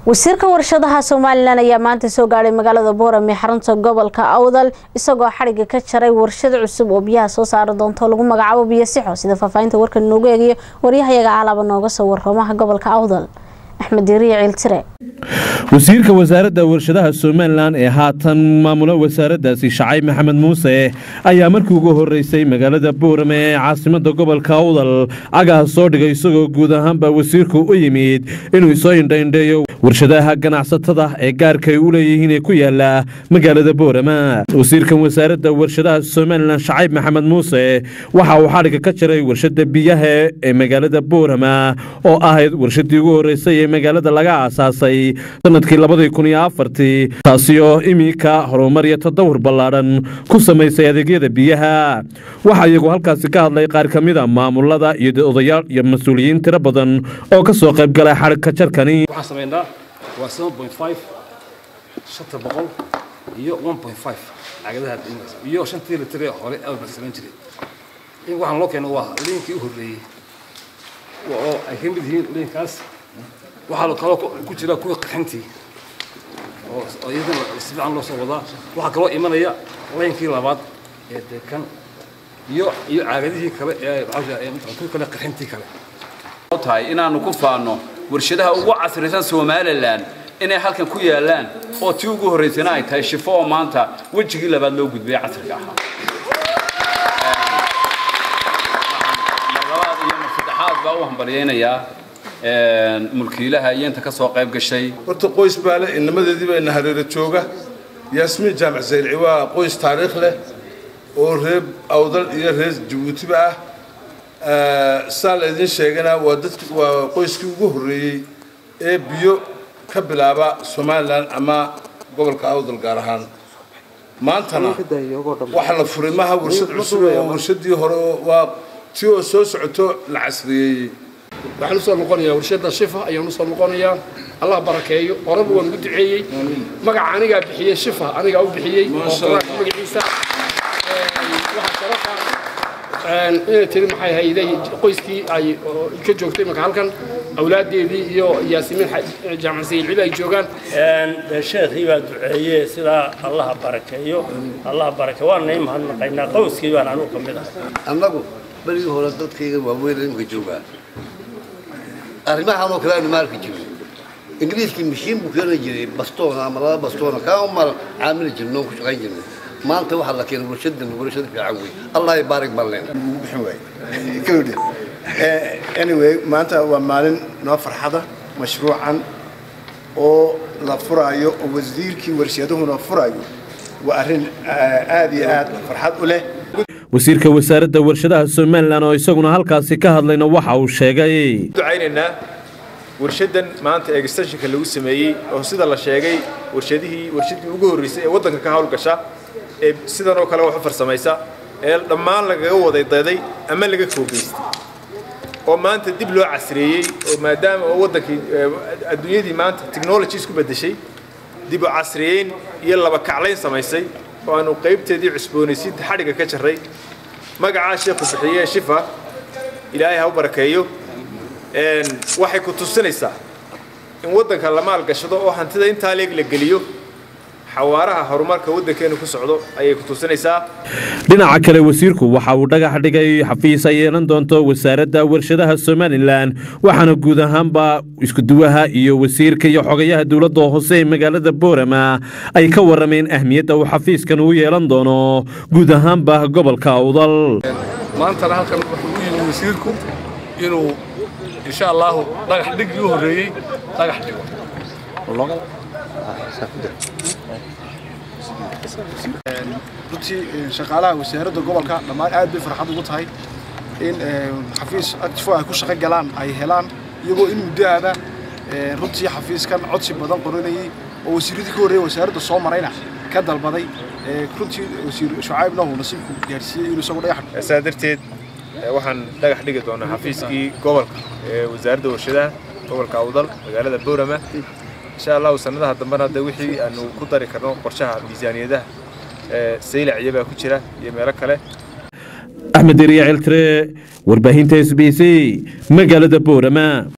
wasiirka warshadaha somalilan ayaa maanta soo gaadhay magaalada boorame xarunta gobolka awdal isagoo xadhiga ka jaray warshad cusub oo biyaha soo saari doonto lagu magacaabo biyo sixo sida faahfaahinta warkan inoogu eegayo waryahayaga alaaba nooga soo warramaha gobolka awdal axmed diiriya ciiltire wasiirka wasaaradda warshadaha somalilan ee haatan maamula wasaaraddaasi shacay maxamed muuse ayaa markii ugu horeysay magaalada boorame ee caasimada gobolka awdal cagaha soo dhigay isagoo guud ahaanba wasiirku u yimid inuu isoo indhaindheeyo warshadaha ganacsatada ee gaarkay u leeyihiin ee ku yaala magaalada boorama wasiirkan wasaaradda warshadaha somalilan shacayb maxamed muuse waxa uu xadhiga ka jiray warshada biyaha ee magaalada boorama oo ahayd warshadii ugu horeysay ee magaalada laga aasaasay sanadkii labadii kun iyo afartii taasi oo iminka horumar iyo tadawur ballaadhan ku samaysay adeegyada biyaha waxaa iyagu halkaasi ka hadlay qaar ka mid a maamulada iyo odayaal iyo mas-uuliyiin tiro badan oo ka soo qayb galay xadhigka jarkani waxaan samaynaa waa seven point five shanta boqol iyo one point five cagadaha iyo shantii litir ee hore aad samayn jiray in waxaan loo keeno waa liinkii u horreeyey oo ay ka mid yihiin liinkaas waxaa kaloo ku jira kuwii qaxintii oo iyadana si fiican loo soo wadaa waxaa kaloo imanaya laynkii labaad ee deekan iyo iyo caagadihii kale ee kuwii kale qaxintii kale tahay inaanu ku faano warshadaha ugu casrisan somalilan inay halkan ku yaalaan oo tii ugu horreysana ay tahay shifo oo maanta wejigii labaad loo gudbay casriga ahaa marlabaad iyo marsaddexaad baa u hambalyaynayaa mulkiilaha iyo inta ka soo qayb gashay horta qoys baa leh inamadeedii baa ina hareero jooga yaasmiin jaamac saylci waa qoys taariikh leh oo reer awdal iyo reer jabuutiba ah saa la idin sheegana waa dadki waa qoyskii ugu horreeyey ee biyo ka bilaaba somalilan ama gobolka awdal gaar ahaan maantana waxaa la furay maha warshad cusub oo warshadii hore waa tii oo soo socoto la casriyeeyey waxaan usoo noqonayaa warshada shifa ayaan usoo noqonayaa allah barakeeyo horeba waan ugu duceeyey magaca anigaa bixiyey shifa anigaa u bixiyey oo quraanka magaciisa waxaa sharafa inay tiri maxay hayday qoyskii ay ka joogtay marka halkan awlaadeedii iyo yaasimiin jaamac sayilcibi ay joogaan sheekhii baa duceeye sidaa allaha barakeeyo allaha barakeeyo waan nay mahadnaqaynaa qowskii baan anugu ka mid ahay annagu berigii hore dadkayga waaweyn imika joogaa arrimahan oo kale aanu maarki jirin ingiriiskii mashiin buu keeni jiray bastoona ama laba bastoona kaa mar caamili jirnay oo ku shaqayn jirnay maanta waxaa la keenay warshadan warshad fiican wey allah baarig baan leenahay anyway maanta waa maalin noo farxada mashruucan oo la furaayo oo wasiirkii warshaduhuna furayo waa arrin aad iyo aad farxad u leh wasiirka wasaaradda warshadaha somalilan oo isaguna halkaasi ka hadlayna waxa uu sheegay ducaynaynaa warshadan maanta extensionka lagu sameeyey oo sida la sheegay warshadihii warshadii ugu horreysay ee waddanka ka hawlgasha ee sidan oo kale wax u farsamaysa ee dhammaan lagaga waday daday ama laga koobaystay oo maanta dib loo casreeyey oo maadaama oo waddankii adduunyadii maanta technology isku beddeshay dib u casriyeyn iyo laba kaclayn samaysay oo aanu qaybteedii cusboonaysiinta xadhigga ka jarray magacaa sheekhu bixiyee shifa ilaahay ha u barakeeyo waxay ku tusinaysaa in waddanka la maalgashado oo hantida intaa leeg la geliyo xawaaraha horumarka waddankeenu ku socdo ayay ku tusinaysaa dhinaca kale wasiirku waxa uu dhagax dhigay xafiis ay yeelan doonto wasaaradda warshadaha somalilan waxaana guud ahaanba iskuduwaha iyo wasiirka iyo xogayaha dowladda hoose ee magaalada boorama ay ka warameen ahmiyadda uu xafiiskan uu yeelan doono guud ahaanba gobolka awdal maantana halkan wuxuu u yimi wasiirku inuu insha allahu dhagax dhigii u horreeyey dhagax dhigo runtii shaqaalaha wasaaradda gobolka dhammaan aad bay farxad ugu tahay in xafiis actifo ay ku shaqo galaan ay helaan iyagoo in muddo aada runtii xafiiskan codsi badan qoranayay oo wasiiradii ka horreeyay wasaaradda soo marayna ka dalbaday runtii wasiir shucaybna uu nasiibku gaarsiiyey inuu isagu dhagax saa darteed waxaan dhagax dhigi doonaa xafiiskii gobolka ee wasaaradda warshadaha gobolka awdal magaalada boorama insha allahu sanadaha dambena hadda wixii aanu ku dari karno qorshaha miisaaniyadaha saylac iyabaa ku jira iyo meelo kale axmed deriya ciltire warbaahinta s b c magaalada boorama